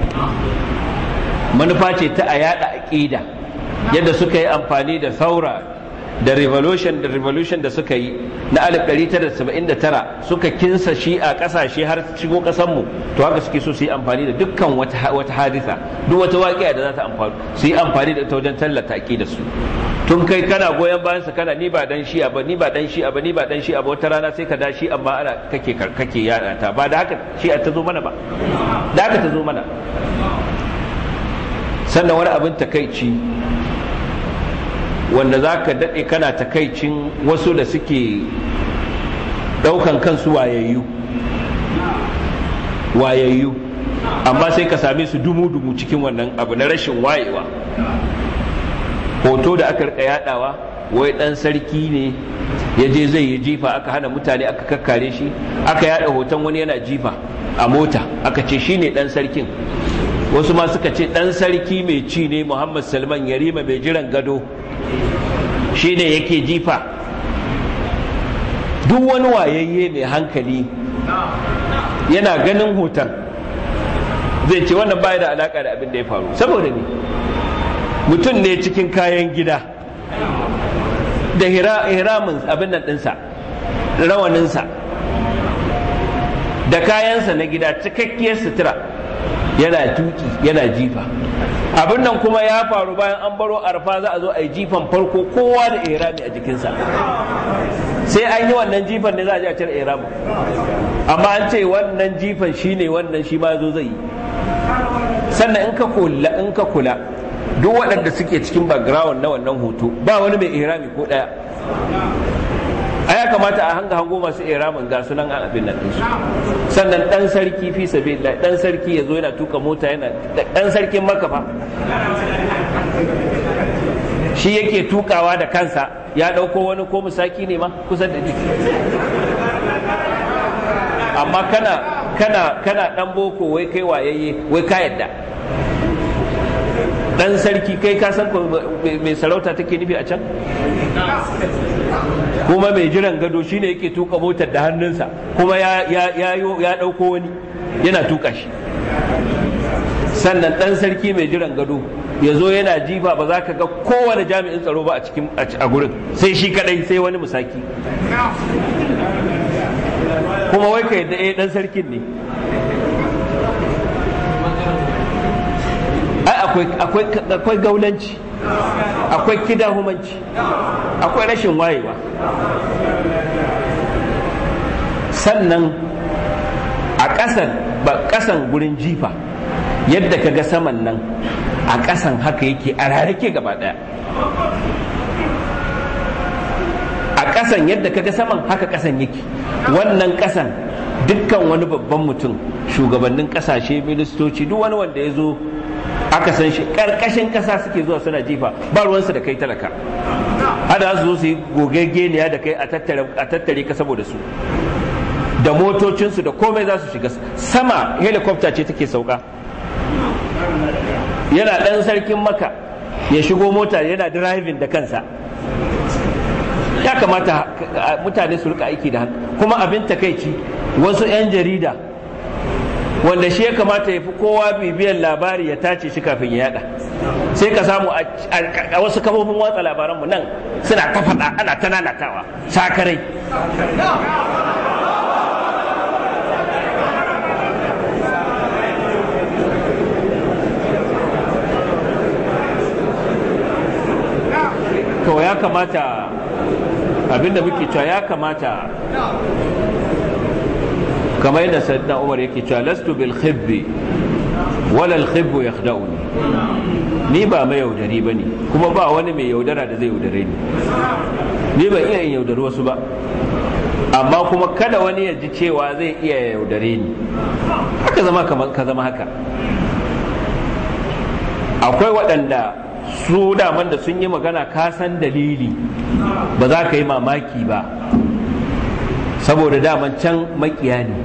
manufa ce ta a yada aƙida yadda suka yi amfani da saura da revolution da revolution da suka yi na 1979 suka kinsa shi a ƙasashe har shigo ƙasanmu to haka suke so su yi amfani da dukkan wata hadisa duk wata waƙiya da za ta amfani su yi amfani da ita wajen tallata aƙida su tun kai kana goyon bayan sa kana ni ba dan shi'a ba ni ba dan shi'a ba ni ba dan shi'a ba wata rana sai ka da shi amma ana kake kake yada ta ba da haka shi'a ta zo mana ba da haka ta zo mana sannan wani abin takaici wanda za ka daɗe kana takaicin wasu da suke ɗaukan kansu wayayyu wayayyu amma sai ka same su dumu-dumu cikin wannan abu na rashin wayewa hoto da aka rika yadawa wai ɗan sarki ne ya je zai yi jifa aka hana mutane aka kakkare shi aka yada hoton wani yana jifa a mota aka ce shi ne ɗan sarkin wasu ma suka ce ɗan sarki mai ci ne muhammad salman yarima mai jiran gado shi ne yake jifa duk wani wayayye mai hankali yana ganin hoton zai ce wannan baya da alaka da abin da ya faru saboda ne mutum ne cikin kayan gida da hiramin abin nan ɗinsa rawaninsa da kayansa na gida cikakkiyar sutura yana tuki yana jifa abin nan kuma ya faru bayan an baro arfa za a zo a yi jifan farko kowa da irami a jikinsa sai an yi wannan jifan ne za a je a cire irami amma an ce wannan jifan shine wannan shi ma zo zai yi sannan in ka kula in ka kula duk waɗanda suke cikin background na wannan hoto ba wani mai ihrami ko ɗaya a ya kamata a hanga hango masu iramin ga sunan an abin nan ɗinsu sannan ɗan sarki fi sabi ɗan sarki ya zo yana tuka mota yana ɗan sarkin makafa shi yake tukawa da kansa ya ɗauko wani ko musaki ne ma kusa da jiki amma kana kana kana ɗan boko wai kai wayayye wai ka yadda ɗan sarki kai ka san mai sarauta take nufi a can kuma mai jiran gado shine yake tuka motar da hannunsa kuma ya ɗauko wani yana tuka shi sannan ɗan sarki mai jiran gado ya zo yana jifa ba za ka ga kowane jami'in tsaro ba a cikin a gurin sai shi kadai sai wani musaki kuma wai ka yadda ɗan sarkin ne ai akwai gaulanci akwai kidahumanci akwai rashin wayewa sannan a ƙasan ba ƙasan gurin jifa yadda ka ga saman nan a ƙasan haka yake a rarrake gaba ɗaya a ƙasan yadda ka ga saman haka ƙasan yake wannan ƙasan dukkan wani babban mutum shugabannin ƙasashe ministoci duk wani wanda ya zo aka san shi ƙarƙashin ƙasa suke zuwa suna jifa ba ruwansu da kai talaka hada su zo su yi gogegeniya da kai a tattare ka saboda su da motocinsu da komai za su shiga sama helicopter ce take sauka yana ɗan sarkin maka ya shigo mota yana driving da kansa ya kamata mutane su rika aiki da haka kuma abin takaici wasu 'yan jarida wanda shi ya kamata ya fi kowa bibiyan labari ya tace shi kafin ya yada sai ka samu a wasu kafofin watsa labaranmu nan suna ta faɗa ana ta nanatawa sakarai to ya kamata abinda muke cewa ya kamata kamar yadda sayyidina umar yake cewa lastu bil khibbi wala al khibbu yakhda'uni ni ba mai yaudari bane kuma ba wani mai yaudara da zai yaudare ni ni ba iya yin yaudari wasu ba amma kuma kada wani ya ji cewa zai iya yaudare ni haka zama ka zama haka akwai waɗanda su daman da sun yi magana ka san dalili ba za ka yi mamaki ba saboda daman can makiya ne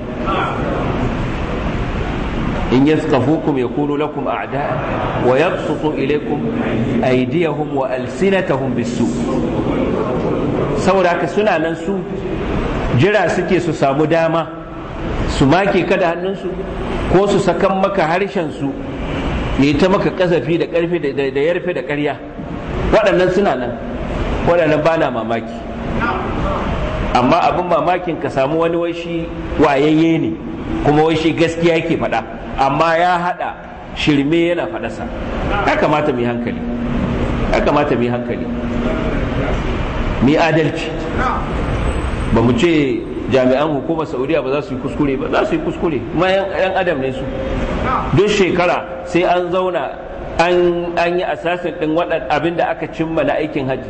in yaskafukum yakunu lakum a'da wa yabsutu ilaykum aydiyahum wa alsinatahum bisu saboda haka suna nan su jira suke su samu dama su make ka da hannunsu ko su sakan maka harshen su ya ta maka kasafi da karfi da yarfe da karya waɗannan suna nan waɗannan ba na mamaki amma abin mamakin ka samu wani waishi wayayye ne kuma waishi gaskiya yake faɗa amma ya haɗa shirme yana faɗasa ya kamata mu yi hankali ya kamata mu yi hankali mu yi adalci ba mu ce jami'an hukumar saudiya ba za su yi kuskure ba za su yi kuskure kuma yan adam ne su duk shekara sai an zauna an yi asasin din waɗan abin da aka cimma na aikin hajji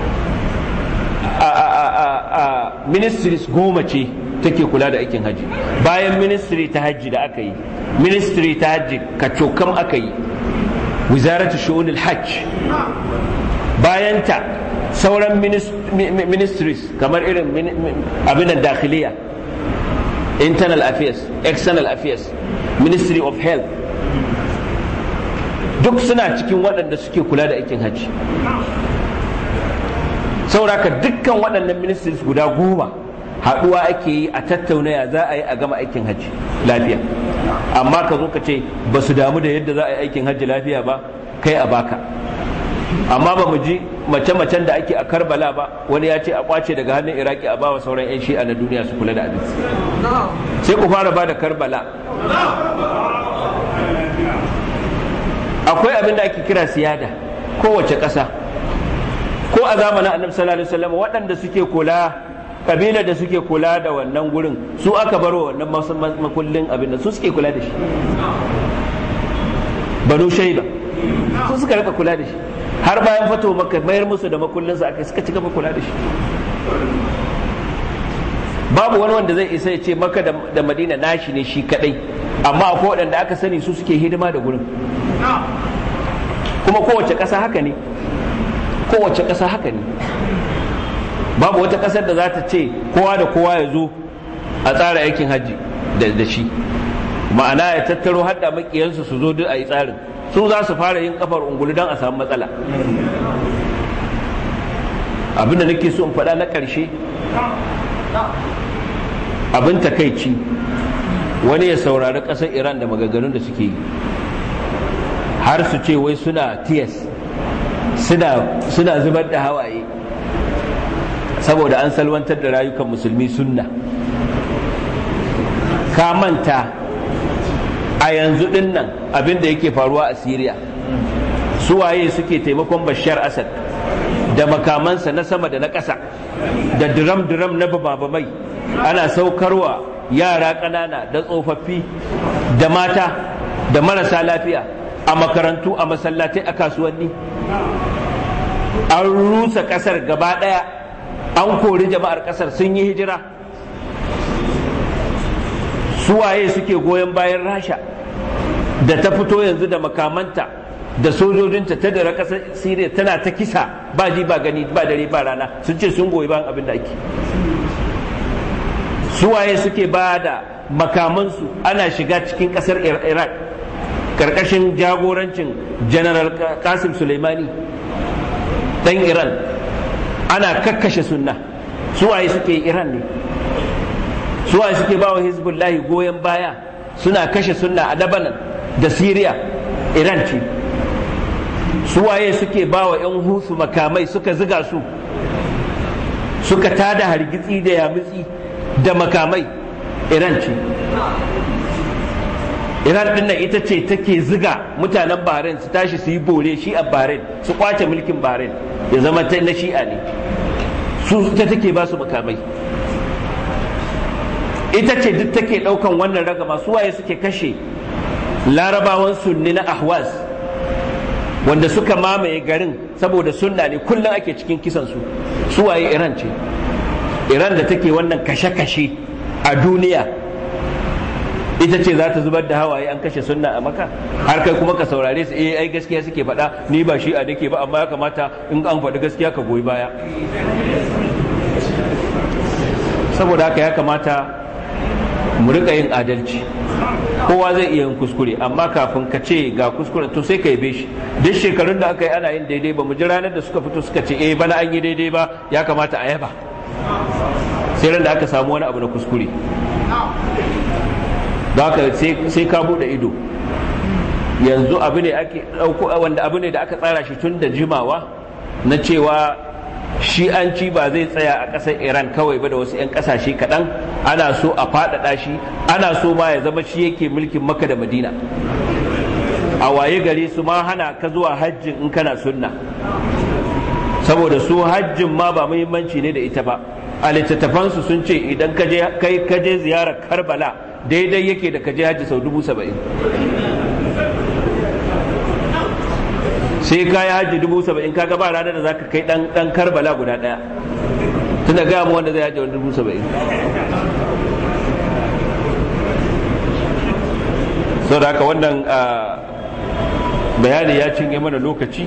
a ministries goma ce take kula da aikin hajji bayan ministry ta hajji da aka yi ministry ta hajji kacokam aka yi wizaratu shu'unil hajj bayan ta sauran ministries kamar irin abin da dakhiliya internal affairs external affairs ministry of health duk suna cikin waɗanda suke kula da aikin hajji sauraka dukkan waɗannan ministries guda goma haɗuwa ake yi a tattauna ya za a yi a gama aikin hajji lafiya amma ka zo ka ce ba su damu da yadda za a yi aikin hajji lafiya ba kai a baka amma ba mu ji mace-macen da ake a karbala ba wani ya ce a kwace daga hannun iraki a bawa sauran 'yan shi'a na duniya su kula da abin sai ku fara ba da karbala akwai abin da ake kira siyada kowace ƙasa ko a zamanin annabi sallallahu alaihi wasallam waɗanda suke kula kabila da suke kula da wannan gurin su aka baro wannan makullin abin da su suke kula da shi banu shaida su suka rika kula da shi har bayan fato maka mayar musu da makullinsa aka suka ci gaba kula da shi babu wani wanda zai isa ya ce maka da madina nashi ne shi kadai amma akwai waɗanda aka sani su suke hidima da gurin kuma kowace ƙasa haka ne kowace ƙasa haka ne babu wata ƙasar da za ta ce kowa da kowa ya zo a tsara aikin hajji da shi ma'ana ya tattaro hadda makiyansu su zo duk a yi tsarin su za su fara yin kafar ungulu don a samu matsala abin da nake so in faɗa na ƙarshe abin takaici wani ya saurari ƙasar iran da magaganun da suke yi har su ce wai suna tiyas suna zubar da hawaye saboda an salwantar da rayukan musulmi sunna ka manta a yanzu din nan abin da yake faruwa a Siriya waye suke taimakon Bashar Asad da makamansa na sama da na ƙasa da diram-diram na babamai ana saukarwa yara ƙanana da tsofaffi da mata da marasa lafiya a makarantu a masallatai a kasuwanni an rusa ƙasar gaba ɗaya an kori jama'ar ƙasar sun yi hijira suwaye suke goyon bayan rasha da ta fito yanzu da makamanta da sojojinta ta dara ƙasar siriya tana ta kisa ba ji ba gani ba dare ba rana sun ce sun goyi bayan abin da ake suwaye suke ba da makamansu ana shiga cikin ƙasar iraq ƙarƙashin jagorancin general kasim suleimani ɗan iran ana kakkashe sunna suwaye suke iran ne suwaye suke ba wa hezbollahi goyon baya suna kashe sunna a dabanan da syria iran ce suwaye suke ba wa 'yan husu makamai suka ziga su suka tada hargitsi da yamutsi da makamai iran ce iran din nan ita ce take ziga mutanen bahrain su tashi su yi bore shi a bahrain su kwace mulkin bahrain ya zama ta na shi'a ne su ta take ba su makamai ita ce duk take daukan wannan ragama su waye suke kashe larabawan sunni na ahwaz wanda suka mamaye garin saboda sunna ne kullum ake cikin kisan su su waye iran ce iran da take wannan kashe-kashe a duniya ita ce za ta zubar da hawaye an kashe sunna a maka har kai kuma ka saurare su eh ai gaskiya suke faɗa ni ba shi a nake ba amma ya kamata in an faɗi gaskiya ka goyi baya saboda haka ya kamata mu rika yin adalci kowa zai iya yin kuskure amma kafin ka ce ga kuskure to sai ka yabe shi duk shekarun da aka yi ana yin daidai ba mu ji ranar da suka fito suka ce eh bana an yi daidai ba ya kamata a yaba sai ran da aka samu wani abu na kuskure da haka sai ka bude ido yanzu abu ne ake dauko wanda abu ne da aka tsara shi tun da jimawa na cewa shi an ci ba zai tsaya a ƙasar iran kawai ba da wasu 'yan ƙasashe kaɗan ana so a faɗaɗa shi ana so ma ya zama shi yake mulkin maka da madina a waye gari su ma hana ka zuwa hajjin in kana sunna saboda su hajjin ma ba muhimmanci ne da ita ba a littattafansu sun ce idan kai kaje ziyarar karbala daidai yake da kaje hajji sau dubu saba'in sai ka yi hajji dubu saba'in ka ba ranar da za ka kai dan karbala guda daya tunda gaya mu wanda zai hajji wani dubu saba'in sau da haka wannan bayani ya cinye mana lokaci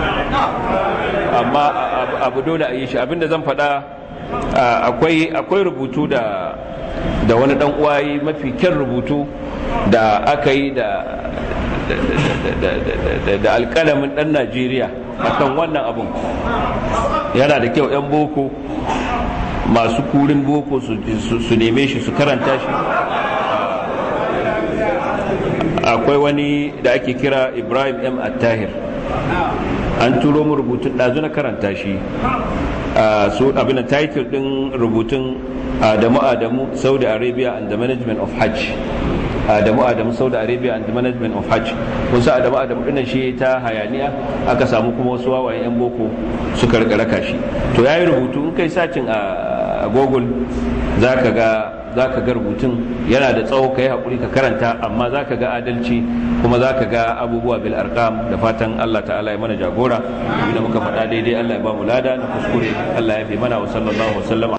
amma abu dole a yi shi abinda zan faɗa akwai rubutu da da wani dan uwayi mafi kyan rubutu da aka yi da da alkalamin dan najeriya akan wannan abun yana da kyau 'yan boko masu kurin boko su neme shi su karanta shi akwai wani da ake kira ibrahim m attahir an turo mu rubutun ɗazu na karanta shi su abin da title ɗin rubutun adamu adamu saudi arabia and the management of hajj adamu adamu saudi arabia and the management of hajj kusa adamu adamu dinnan shi ta hayaniya aka samu kuma wasu wawayen yan boko suka raka shi to yayi rubutu in kai sacin a google zaka ga zaka ga rubutun yana da tsawo kai hakuri ka karanta amma zaka ga adalci kuma zaka ga abubuwa bil arqam da fatan Allah ta'ala ya mana jagora da muka faɗa daidai Allah ya ba mu lada na kuskure Allah ya fi mana wa sallallahu wa sallama